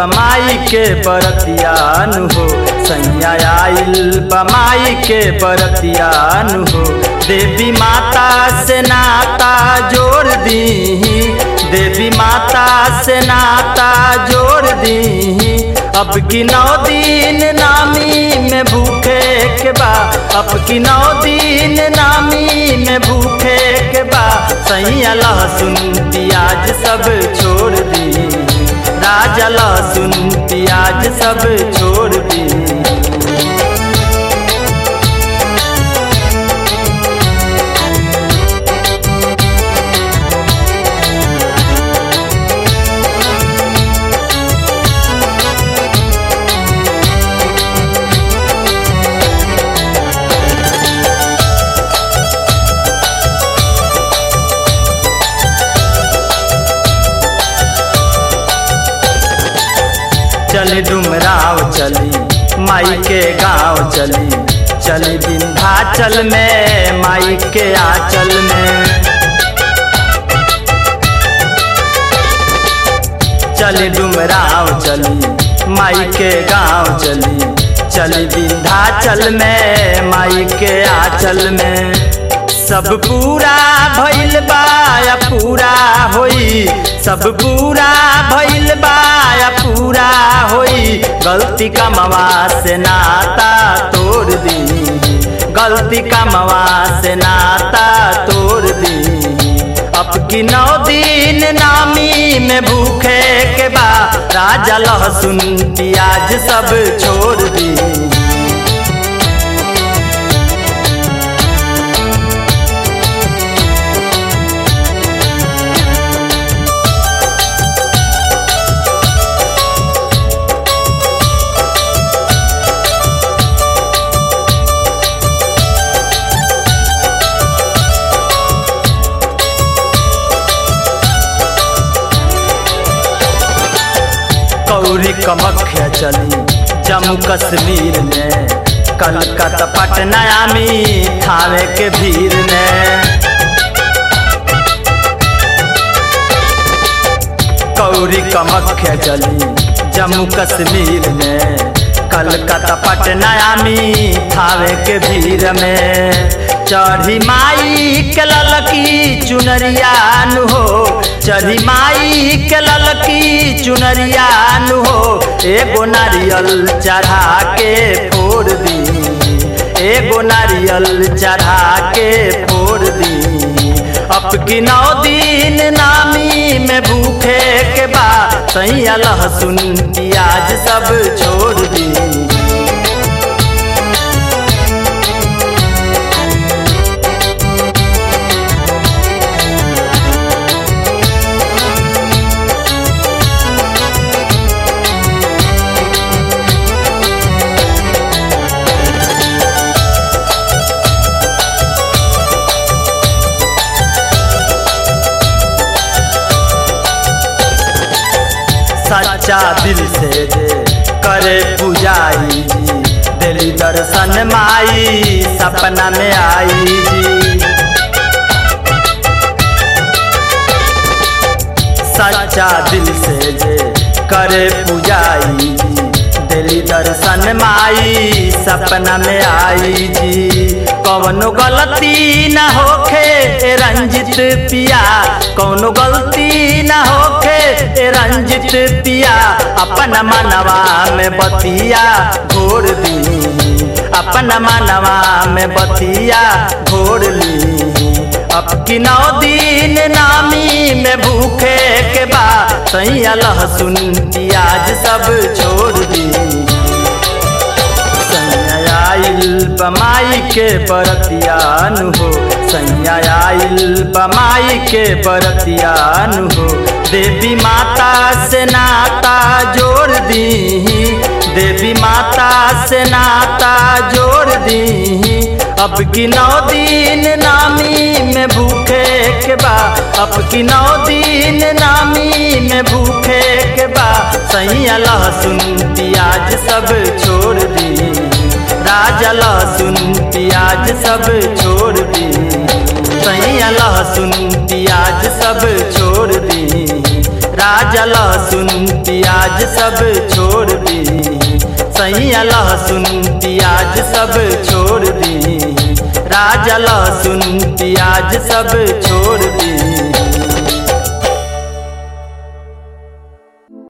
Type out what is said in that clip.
बमाई के बरतियान हो सैया आइल बमाई के बरतियान हो देवी माता से नाता जोड़ दी देवी माता से नाता जोड़ दी अब की नौ दिन नामी में भूखे के बा अब की नौ दिन नामी में भूखे के बा सैया लहसुन प्याज सब छोड़ दी राजा लहसुन प्याज सब छोड़ दी चली डुमराव चली माई के गांव चली चली विंध्याचल में माई के आंचल में चली डुमराव चली माई के गांव चली चली विंध्याचल में माई के आंचल में सब पूरा भइल बा या पूरा होई सब पूरा भइल बा या पूरा होई गलती कमवा से नाता तोड़ दी गलती कमवा से नाता तोड़ दी अब की नौ दिन नामी में भूखे के बा राजा लहसुन प्याज सब छोड़ दी कौरी कमख्या चली जम्मू कश्मीर में कलकत्ता पटना आमी थावे के भीड़ में कौरी कमख्या चली जम्मू कश्मीर में कलकत्ता पटना आमी थावे के भीड़ में चढ़ी माई के ललकी चुनरिया नु हो चढ़ी माई के ललकी चुनरिया नु हो एगो नारियल चढ़ा के फोड़ दी एगो नारियल चढ़ा के फोड़ दी अब की नौ दिन नामी में भूखे के बा सैया लहसुन प्याज सब छोड़ दी सच्चा दिल से जे करे पुजाई जी दिली दर्शन माई सपना में आई जी सच्चा दिल से जे करे पुजाई जी दिली दर्शन माई सपना में आई जी कौनो गलती न होखे रंजित पिया कौनो गलती न होखे रंजित पिया अपन मनवा में बतिया घोर दी अपन मनवा में बतिया घोर ली अब की नौ दिन नामी में भूखे के बा सैया लहसुन प्याज सब छोड़ दी सैया आइल बमाई के बरतियान हो सैया आइल बमाई के बरतियान हो देवी माता से नाता जोड़ दी देवी माता से नाता जोड़ दी अब की नौ दिन नामी में भूखे के बा अब की नौ दिन नामी में भूखे के बा सैया लहसुन प्याज सब छोड़ दी राजा लहसुन प्याज सब छोड़ दी सैया लहसुन प्याज सब छोड़ दी राजा लहसुन प्याज सब छोड़ दी सैया लहसुन प्याज सब छोड़ दी राजा लहसुन प्याज सब छोड़ दी